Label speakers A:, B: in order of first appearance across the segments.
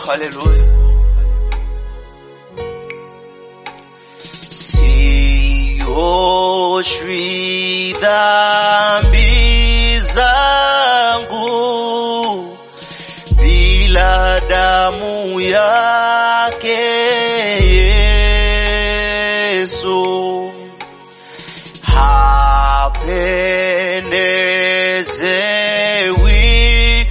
A: haleluya. Sioshwi dhambi zangu bila damu yake Yesu, hapendezewi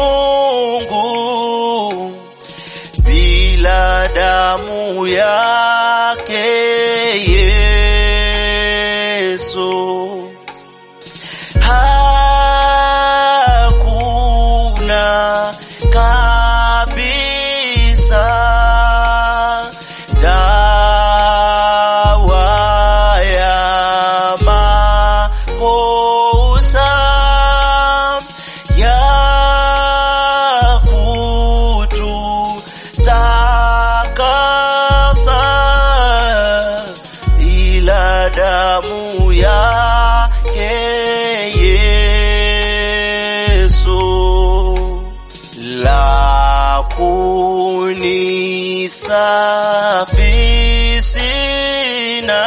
A: Mungu bila damu yake Yesu. Hakuna kabisa dawa ya makosa ya kututakasa ila damu yake Yesu la kunisafi sina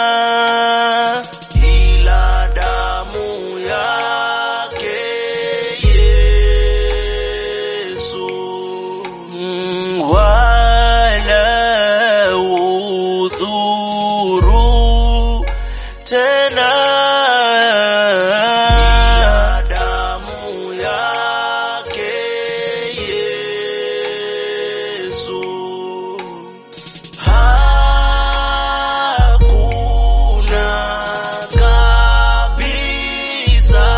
A: ila damu yake Yesu Mm, wala udhuru tena ila damu yake Yesu hakuna kabisa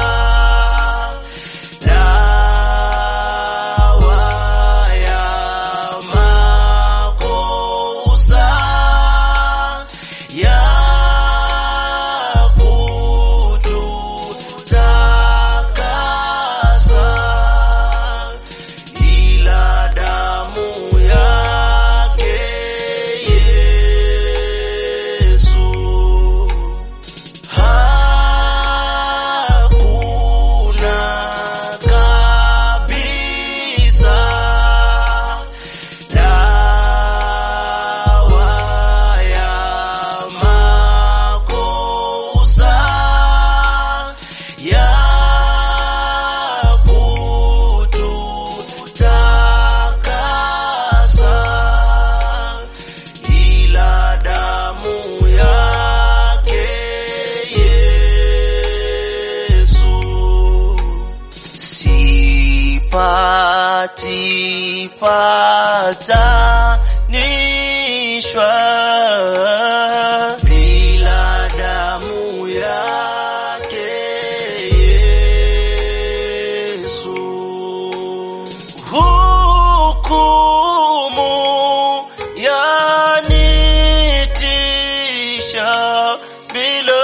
A: dawa ya makosa ya kututakasa ila damu yake Yesu. Hakuna kabisa dawa ya makosa ya kututakasa ila damu yake Yesu. Sipati patanishwa bila damu yake Yesu. Hukumu yanitisha bila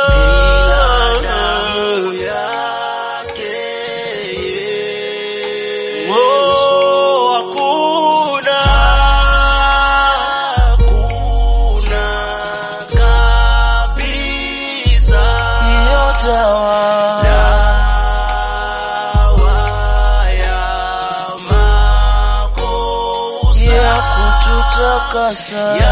A: damu yake Yesu. Oh, hakuna hakuna kabisa hiyo dawa dawa ya makosa ya kututakasa ya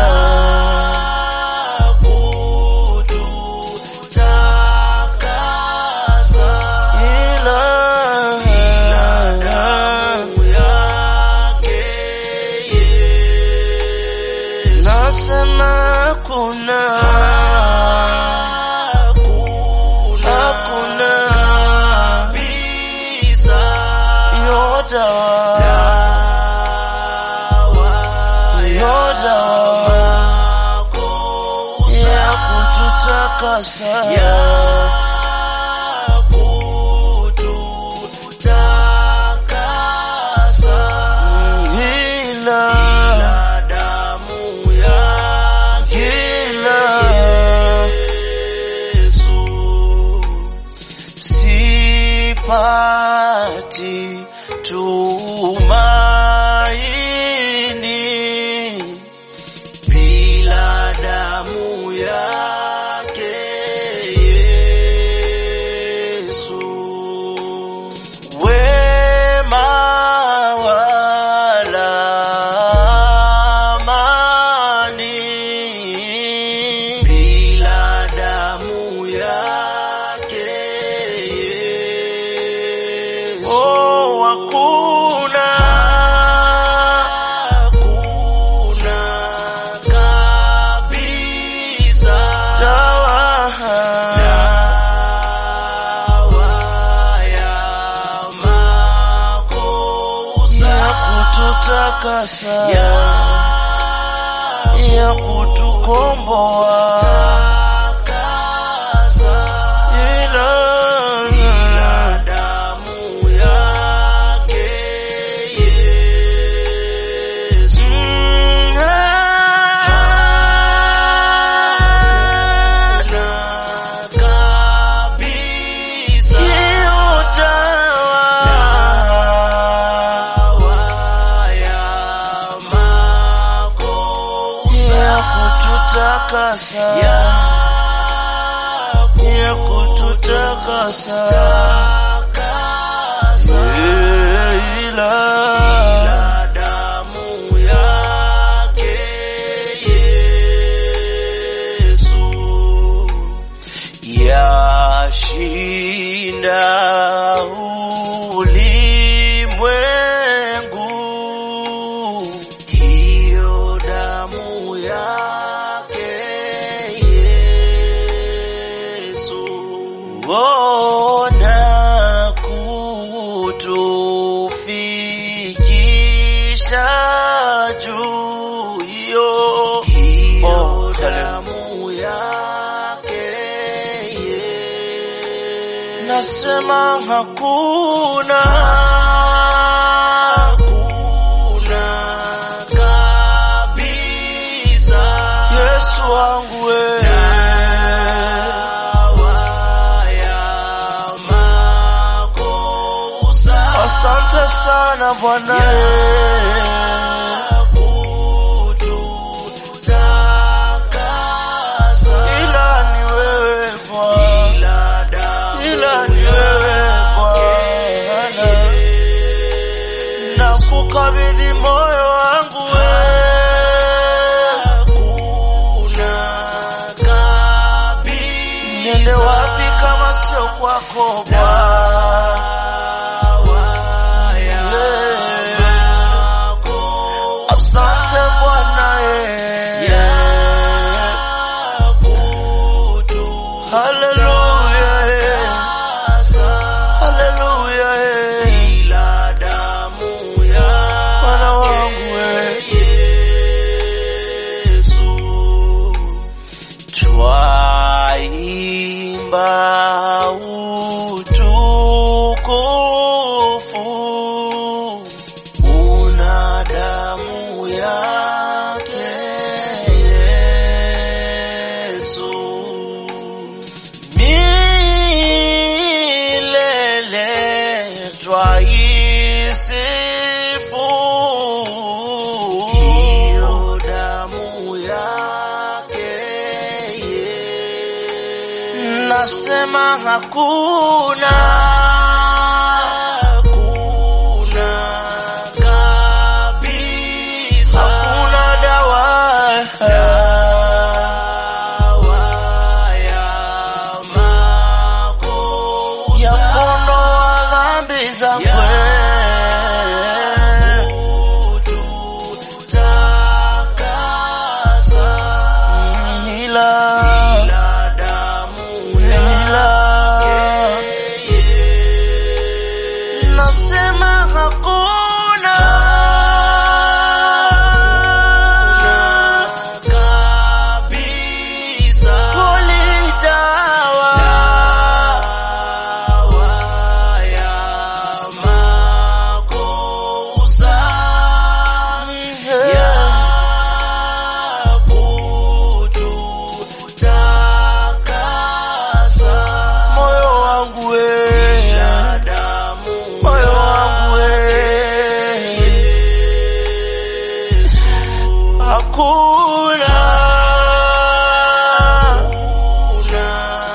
A: kututakasa ila ila damu yake Yesu nasema kuna hakuna hakuna kabisa yote yote ya kututakasa ya kututakasa ila damu yake Yesu sipati tumaini bila damu yake Yesu. Wema wala
B: kututakasa ya kutukomboa ila
A: damu yake Yesu
B: Mm, ah,
A: na kabisa
B: kiutawa
A: ya makosa
B: ya kututakasa
A: ya
B: ya kututakasa
A: kutakasa
B: ila
A: na damu yake Yesu
B: yashinda ulimwengu
A: hiyo damu yake Yesu
B: ona kutufikisha juu hiyo
A: hiyo
B: Oh,
A: damu yake Yesu
B: nasema hakuna
A: hakuna kabisa
B: Yesu wangu we
A: dawa ya makosa
B: asante sana Bwana
A: ya kututakasa
B: ila ni wewe Bwana
A: ila damu
B: ila ni wewe Bwana na kukabidhi moyo wangu
A: hakuna kabisa
B: niende wapi kama sio kwako Bwana
A: dawa ya makosa
B: asante Bwana
A: ya
B: eh. Haleluya eh.
A: kututakasa
B: Haleluya eh.
A: ila damu ya
B: Bwana wangu eh.
A: Yesu
B: Twaimba utukufu una damu yake Yesu milele twaisifu
A: hiyo damu yake Yesu
B: nasema hakuna
A: hakuna kabisa
B: hakuna dawa
A: dawa ya makosa
B: ya kuondoa dhambi zangu
A: ya kututakasa
B: ila
A: ila damu
B: ila
A: yake
B: nasema hakuna
A: kabisa
B: ulijawa
A: dawa ya makosa ya kututakasa
B: moyo wangu we
A: ya damu
B: moyo wangu we
A: Yesu
B: hakuna
A: una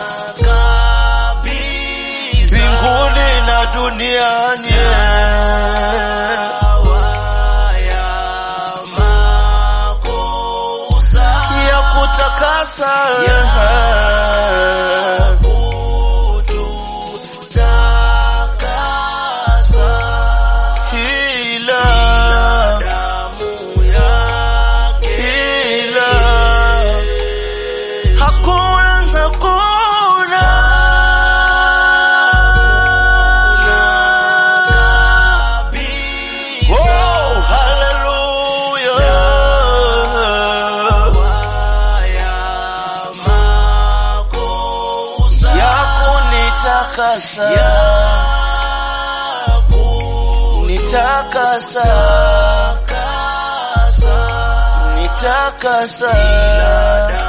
A: kabisa
B: mbinguni na duniani
A: dawa ya makosa
B: ya kutakasa
A: kututakasa
B: ila
A: damu yake
B: ila hakuna hakuna
A: kabisa
B: oh haleluya nitakasa nitakasa nitakasa